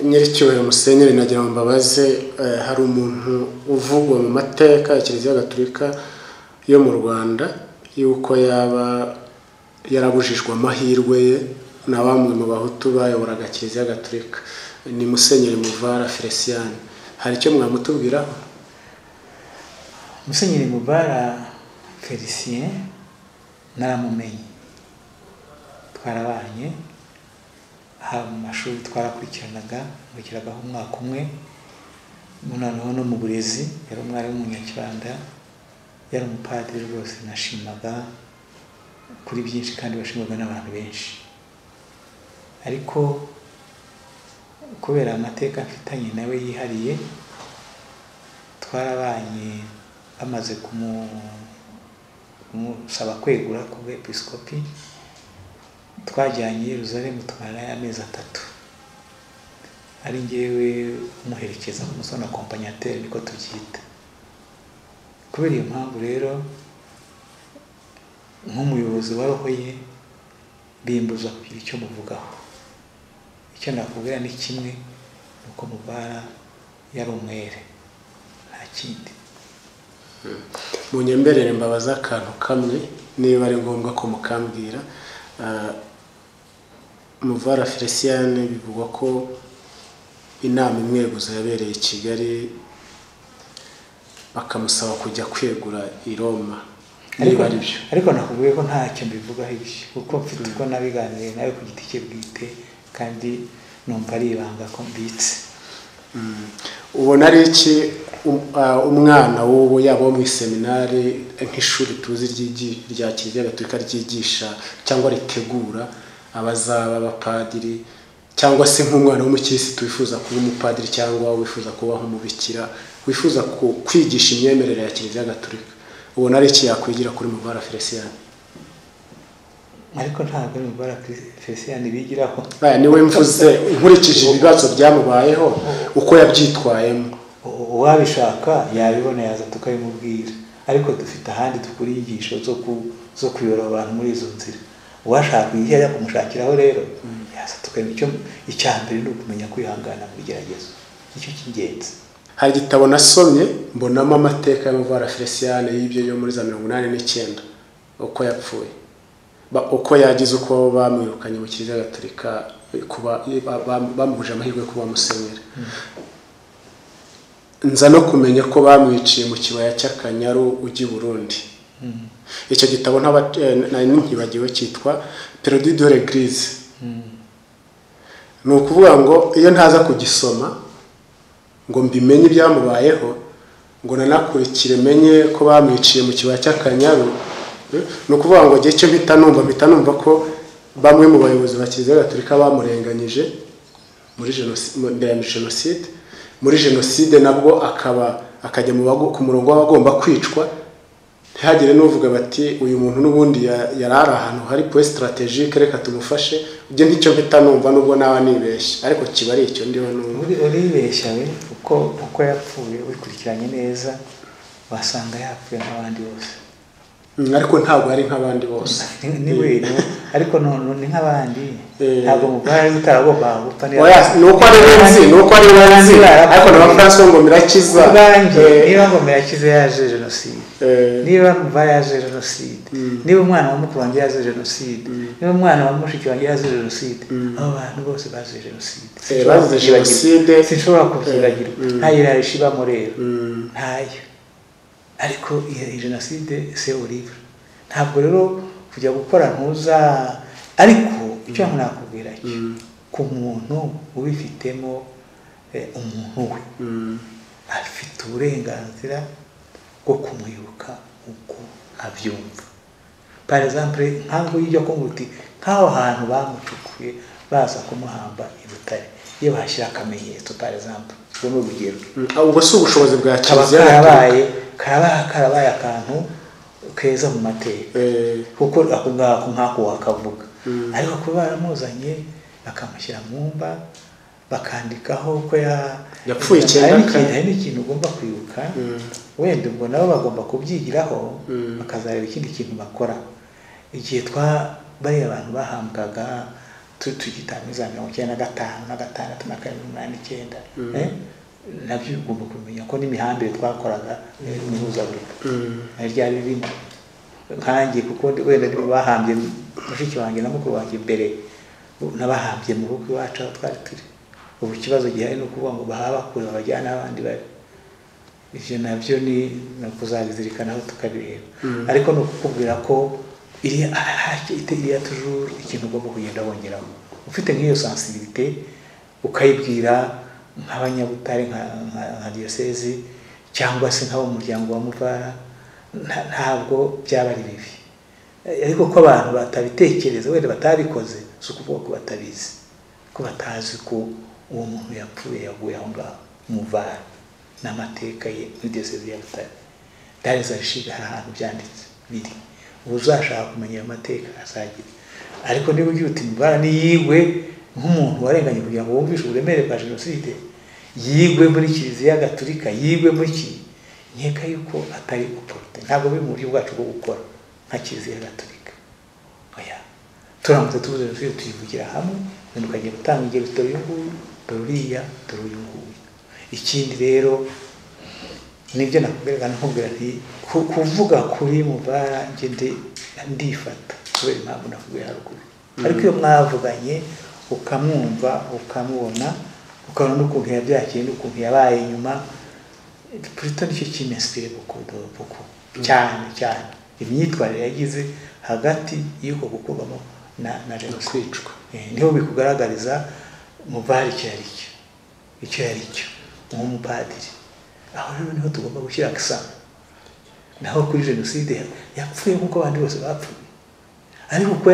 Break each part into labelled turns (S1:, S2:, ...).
S1: nyiricyubahiro musenyeri nagira ngo mbabaze hari umuntu uvugwa mu mateka ya kiliziya gatolika yo mu rwanda y'uko yaba yarabujijwe amahirwe ye na bamwe mu bahutu bayoboraga kiliziya gatolika ni musenyeri muvara feliciyani hari icyo mwamutubwiraho
S2: musenyeri mubara felicien naramumenye twarabanye aha mu mashuri twarakurikiranaga nkurikiragaho umwaka umwe noneho no mu burezi yari umwarimu w'umunyakibanda yari umupadiri rwose nashimaga kuri byinshi kandi washimaga n'abantu benshi ariko kubera amateka mfitanye nawe yihariye twarabanye bamaze kumusaba kwegura ku bwepisikopi twajyanye Yerusalemu tumarayo amezi atatu ari ngewe umuherekeza umusona kompanyateri niko tubyita kubera iyo mpamvu rero nk'umuyobozi wa roho ye bimbuza kugira icyo muvugaho icyo nakubwira ni kimwe ni uko mubara yari umwere nta kindi
S1: mu nyemberere mbabaza akantu kamwe niba ari ngombwa ko mukambwira muvara feliciyane bivugwa ko inama imweguza yabereye i kigali bakamusaba kujya kwegura i roma niba ari byo
S2: ariko nakubwiye ko ntacyo mbivugaho ibyo kuko mfite uko nabiganiriye nawe ku giti cye bwite kandi numva ari ibanga ko mbitse
S1: ubona ari iki umwana w'ubu yaba wo mu iseminari nk'ishuri tuzi rya kiliziya gatolika ryigisha cyangwa ritegura abazaba abapadiri cyangwa se nk'umwana w'umukirisitu wifuza kuba umupadiri cyangwa wifuza kubaho umubikira wifuza kwigisha imyemerere ya kiliziya gatolika ubona ari iki yakwigira kuri mubara feliciyani
S2: ariko ntabwo ari mubara feliciyani bigiraho
S1: ni we mvuze nkurikije ibibazo byamubayeho uko yabyitwayemo
S2: uwabishaka yabibona yaza tukabimubwira ariko dufite ahandi dukura inyigisho zo kuyobora abantu muri izo nzira uwashaka igihe ajya kumushakiraho rero yaza tukamenya icya mbere ni ukumenya kwihangana mu bigeragezo nicyo cy'ingenzi
S1: hari igitabo nasomye mbonamo amateka y'amavara feliciyani y'ibyo yo muri za mirongo inani n'icyenda uko yapfuye uko yagize uko bamwirukanye mu kiliziya gatolika bamubuje amahirwe yo kuba musenyeri nza no kumenya ko bamwiciye mu kibaya cy'akanyaru ujya i burundi icyo gitabo nari ntibagiwe cyitwa perodi de l'eglise ni ukuvuga ngo iyo ntaza kugisoma ngo mbimenye ibyamubayeho ngo nanakurikire menye ko bamwiciye mu kibaya cy'akanyaru ni ukuvuga ngo igihe cyo mpita numva mpita numva ko bamwe mu bayobozi ba kiliziya gatolika bamurenganyije mbere ya jenoside muri jenoside nabwo akaba akajya ku murongo w'abagomba kwicwa ntihagire n'uvuga bati uyu muntu n'ubundi yari ari ahantu hari puwe sitarategike reka tumufashe ujye nk'icyo mpita numva n'ubwo nawe nibeshya ariko kiba ari icyo ndiho
S2: numva uribeshya we kuko uko yapfuye wikurikiranye neza wasanga yapfuye nk'abandi bose
S1: ariko ntabwo ari nk'abandi bose
S2: ni we ariko ni nk'abandi ntabwo mubwari utaragomba gupfa
S1: ni uko ari benzi ni uko ari benzi ariko na bafuranse ngo mirakiza
S2: niba ngo mirakiza yaje jenoside niba mva yaje jenoside niba umwana wa mukuru wanjye yaje jenoside niba umwana wa mushiki wanjye yaje jenoside abo bantu bose bazize jenoside
S1: bazize jenoside
S2: sinshobora kubyibagirwa nta yirarisha ibamo rero ntayo ariko iyi jenoside se uribwa ntabwo rero kujya gukora ntuza ariko icyo nakubwira cyo ku muntu ubifitemo umuntu we afite uburenganzira bwo kumwibuka uko abyumva parazampure ntabwo ujya kumva uti nk'aho hantu bamucukuye baza kumuhamba i butare iyo bashyira akamenyetso parazampure ubwo ni urugero
S1: ubwo si ubushobozi bwa kiliziya
S2: yabaye karaba karabaye akantu keza mu mateka kuko ako ngako nk'ako wakavuga ariko kuba baramuzanye bakamushyira mu mba bakandikaho ko
S1: yapfuye icyenda kane
S2: hari n'ikintu ugomba kwibuka wenda ubwo nabo bagomba kubyigiraho bakazareba ikindi kintu bakora igihe twa bariya abantu bahambwaga tugitanga za mirongo icyenda na gatanu na gatandatu na karindwi umunani icyenda eh? nabyo ugomba kumenya ko n'imihambire twakoraga mihuzagurika ari ryari bindi nkanjye kuko wenda nibo bahambye mushiki wanjye na mukuru wanjye mbere n'abahambye mu rugo iwacu aho twari turi ubu ikibazo gihari ni ukuvuga ngo bahaba kure babajyane aho abandi bari ibyo nabyo ni ni ukuzabizirikanaho tukabireba ariko ni ukukubwira ko iriya iriya tujuru ikintu ugomba kugenda wongeraho ufite nk'iyo sansibirite ukayibwira nk'abanyabutare nka diyosezi cyangwa se nk'abo muryango wa muvara ntabwo byaba ari bibi ariko ko abantu batabitekereza wenda batabikoze si ukuvuga ko batabizi ko batazi ko uwo muntu yapfuye yaguye aho ngaho muvara n'amateka ye muri diyosezi ya butare darize arishiga hari ahantu byanditse biri ubu uzashaka kumenya ayo mateka azagira ariko niba ugira uti muvara niyigwe nk'umuntu warenganye kugira ngo wumvishe uburemere bwa jenoside yigwe muri kiliziya gaturika yigwe muri ki nkeka yuko atari guporute ntabwo biri mu buryo bwacu bwo gukora nka kiliziya gaturika oya turamutse tubuze jenoside tuyivugira hamwe umuntu ukagiye gutanga ingero dore uyu nguyu dore uriya dore uyu nguyu ikindi rero nibyo nakubwiraga nakubwira nti kuvuga kuri mubara njye ndifata kubera impamvu nakubwiye haruguru ariko iyo mwavuganye ukamwumva ukamubona ukabona n'ukuntu yabyakiye n'ukuntu yabaye inyuma purito nicyo kimesipire buko cyane cyane imyitwarire yagize hagati y'uko gukurwamo na jenoside niho bikugaragariza mubara icyo ari cyo icyo ari cyo nk'umupadiri aho rero niho tugomba gushyira akisa naho kuri jenoside yapfuye nk'uko abandi bose bapfuye ariko uko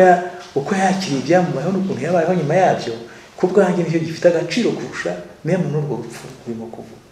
S2: uko yakiriye ibyamubayeho n'ukuntu yabayeho nyuma yabyo ku bwanjye nicyo gifite agaciro kurusha mwe muri urwo rupfu rurimo kuvuga